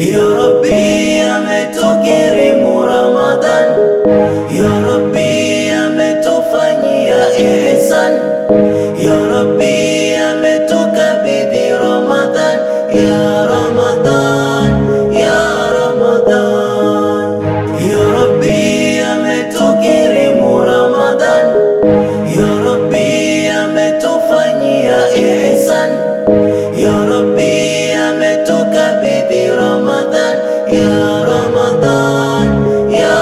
Ya Rabbi ametukirimu Ramadhan, Ya Rabbi ametufanyia ihsan, Ya Rabbi ametukabidhi Ramadhan, Ya Ramadhan, Ya Ramadhan, Ya Rabbi ametukirimu Ramadhan, Ya Rabbi ametufanyia ihsan, Ya Rabbi ametukabidhi Ramadhan, Ya Ramadhan, Ya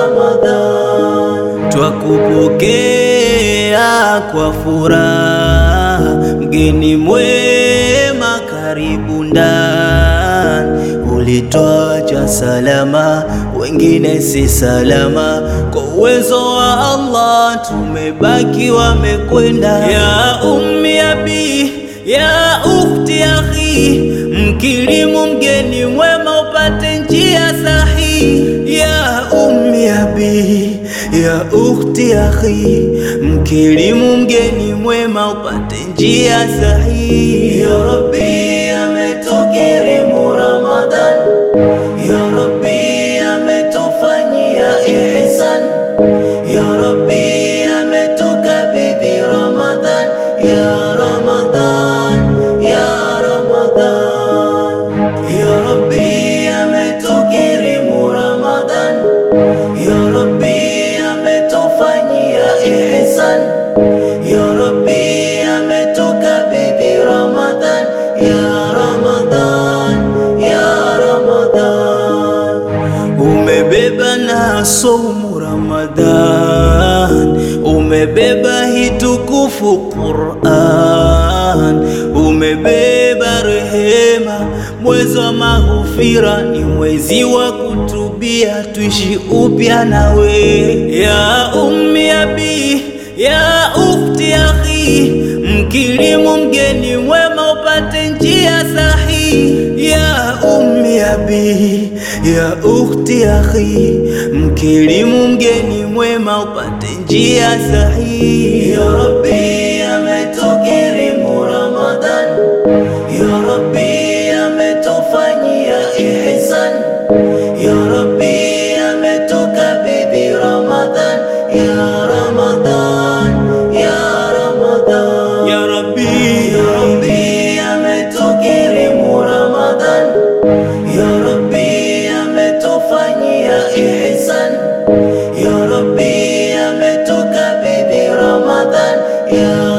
Ramadhan. Twakupokea kwa furaha, mgeni mwema, karibu ndani. Ulitwacha salama, wengine si salama, kwa uwezo wa Allah tumebaki wamekwenda. Ya ummi abi, ya ukhti akhi, mkirimu mgeni mwema upate njia sahihi. Ya ummi abi, ya ukhti akhi, mkirimu mgeni mwema upate njia sahihi. Ya Rabbi ametukirimu Ramadhan, Ya Rabbi ametufanyia ihsan, Ya Rabbi ametukabidhi Ramadhan, Ya Ramadhan, Ya Ramadhan, Ya Rabbi ametukirimu Ramadhan, Ya Rabbi ametufanyia ihsan, Ya Rabbi ametukabidhi Ramadhan, Ya Ramadhan, Ya Ramadhan. Umebeba na saumu Ramadhan, umebeba hii tukufu Qur'an, umebeba rehema, mwezi wa maghfira, ni mwezi wa kutubia, tuishi upya nawe. Ya ummi abi, ya ukhti akhi, mkirimu mgeni mwema upate njia sahihi. Ya ummi abi, ya ukhti akhi, mkirimu mgeni mwema upate njia sahihi. Ya Rabbi ametukirimu Ramadhan, Ya Rabbi ametufanyia ihsan, Ya Rabbi ametukabidhi Ramadhan, Ya Ramadhan, Ya Ramadhan, Ya Rabbi, Ya Rabbi ametukirimu Ramadhan, Ya Rabbi ametufanyia ihsan, Ya Rabbi ametukabidhi Ramadhan, Ya